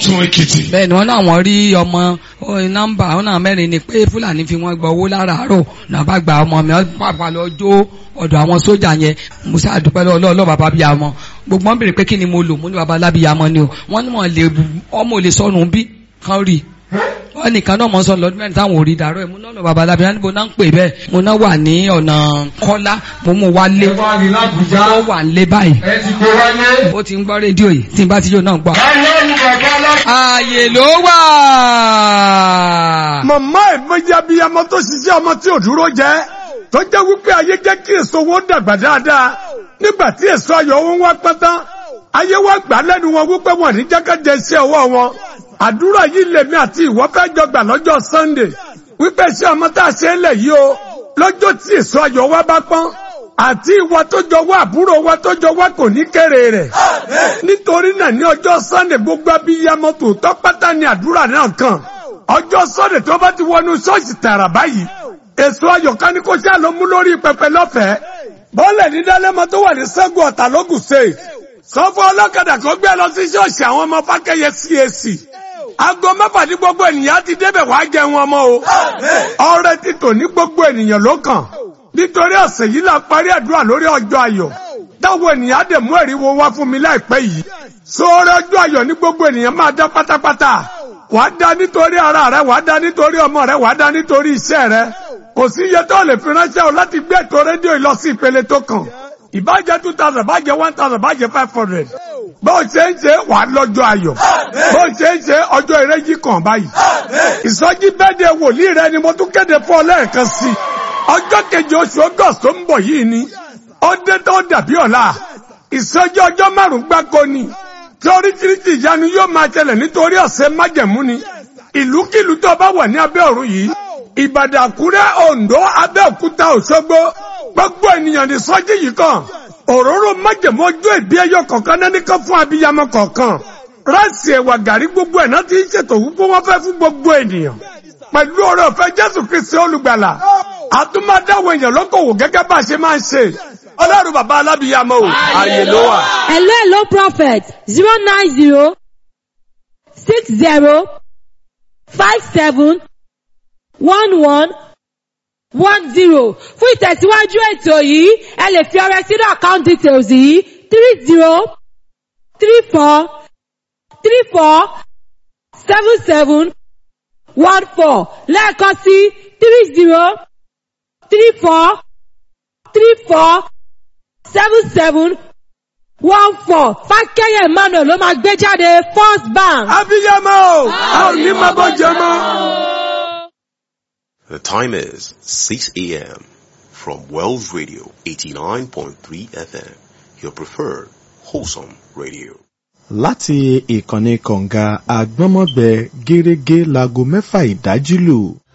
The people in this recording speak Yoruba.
Ọ̀tún Èkìtì. bẹ́ẹ̀ ni wọ́n náà wọ́n rí ọmọ ó, nọ́mbà wọn náà mẹ́rin ni pé fúlàní fi wọ́n gba owó láràárọ̀ náà bá gba ọmọ mi wọ́n pàpà lọ jó ọ̀dọ̀ àwọn sójà yẹn musa àdúpẹ́ lọ́wọ́ ọlọ́ bàbá bíi àmọ́ gbogbo wọn béèrè pé kí ni mo lò mo ní bàbá alábíyá mọ́ ni o wọ́n ní wọn lè ọmọ ò lè sọnù bí kan rí wọ́n nìkan náà mọ̀ sọ lọ́dún mẹ́rin táwọn ò rí dàrọ́ ẹ̀ mo náà lọ bàbá alábíyá níbo náà ń pè bẹ́ẹ̀ mo náà wà ní ọ̀nà kọ́lá mo mú wálé Ẹ wá ní Lábùjá. ó wà ń lé báyìí Ẹ ti gbé wáyé. ó ti ń gbọ́ rédíò yìí tí n bá ti yóò náà gbọ́. Ọlọ́run bàbá alábíyá. ààyè ló wà. màmá ẹ̀ mọ́jà bí ọmọ tó ṣiṣẹ́ ọmọ tí ò dúró jẹ́ tó jẹ́ wípé ayé jẹ́ kí èso wọn dàgbà dáadáa nígbà tí èso ayọ̀ wọn wá pẹ́ tán ayé wá gbà lẹ́nu wọn wípé wọn ní jákèjẹ iṣẹ́ ọwọ́ wọn àdúrà yìí lèmi àti ìwọ fẹ́ jọ gbà lọ́jọ́ Sunday wípé iṣẹ́ ọmọ tá a ṣe é lẹ̀ yìí o lọ́jọ́ tí èso ayọ̀ wa bá pọ́n àti ìwọ tó jọ wá àbúrò wa tó jọ wá kò ní kéré rẹ̀ nítorí náà ní ọjọ́ Sunday gbogbo abiyamọ tòótọ́ pátá ni àdúrà náà kàn ọjọ́ Sunday tó bá ti wọnú ṣọ́ọ̀ṣì tààrà báyìí èso ayọ̀ká ní kó ṣáà ló mú lórí pẹpẹ lọ́fẹ̀ẹ́ bọ́ọ̀lẹ̀ ní dálẹ́mọ tó wà ní sẹ́gun ọ̀tà lógùn state sọ́fọ́ ọlọ́kadà kan gbé lọ sí ṣọ́ọ̀ṣì àwọn ọmọ fákẹ́yẹ CAC aago mẹ́fà ní gbogbo ènìyàn ti débẹ̀ wá jẹun ọmọ o ọrẹ ti tò ní gbogbo ènìyàn ló kàn nítorí ọ̀sẹ̀ yìí la parí àdúrà lórí ọjọ́ ayọ̀ táwọn ènìyàn á dẹ̀ mú ẹ̀rí wo wá fún mi láìpẹ́ yìí sóòrè ọjọ́ ayọ̀ ní gbogbo ènìyàn máa dá pátápátá wàá dá nítorí ara rẹ wàá dá nítorí ọmọ rẹ wàá dá nítorí iṣẹ́ rẹ kò sí iye tó lè fi ránṣẹ́ o láti gbé ètò rédíò yìí lọ sí ìpele tó kàn ìbájẹ́ two thousand bájẹ́ one thousand bájẹ́ five hundred bó o ṣe ń ṣe wàá lọ́jọ́ ayọ̀ bó o ṣe ń ṣe ọjọ́ ìrẹ́jì kan báyìí ìsọjí bẹ́ẹ̀dẹ̀ wòlíì rẹ ni mo tún kéde fún ọ lẹ́ẹ̀kan sí i ọjọ́ keje oṣù august tó ń bọ̀ yìí ni ó dé tó dàbí ọ̀la ìsọjí ọjọ́ márùn-ún gbáko ni tí oríṣiríṣi ìyanu yóò máa ṣẹlẹ̀ nítorí ọ̀sẹ̀ májẹ̀mú ni ìlúkìlú tó bá wà ní abẹ́ ọ̀run yìí ìbàdàn àkúrẹ́ oǹdó abẹ́òkúta òṣogbo gbogbo ènìyàn ní sọ́jí yìí kan òróró májẹ̀mú ojú ìbí ẹyọ kọ̀ọ̀kan náà nìkan fún abiyamọ kọ̀ọ̀kan ráìsì ẹ̀wà gàrí gbogbo ẹ̀ náà ti ń ṣètò wípé wọ́n fẹ́ fún gbogbo ènìyàn pẹ̀lú ọ̀rọ̀ ọ̀fẹ́ jésù kristi olùgbàlà àtúmọ̀dáwọ̀ èèyàn lókòwò gẹ́gẹ́ bá a ṣe máa ń ṣe ọlọ́run bàbá alábìyamọ o ààyè ló wà. Hello, hello, prophet. Zero nine zero six zero five seven one one one zero. Fún ìtẹ̀síwájú ètò yìí, ẹ lè fi ọrẹ sínú account details yìí three zero three four three four seven seven one four lẹ́ẹ̀kan sí three zero three four three four seven seven one four fákẹ́yẹ̀ emmanuel ló máa gbé jáde first bank. abiyamọ o a ò ní máa bọ́ jẹ mọ́. The time is 6 a.m. from Wells Radio 89.3 FM, your preferred wholesome radio. láti ìkànnì kọ̀ǹga àgbọ́nmọ́gbẹ gẹ́rẹ́gẹ́ láago mẹ́fà ìdájí lù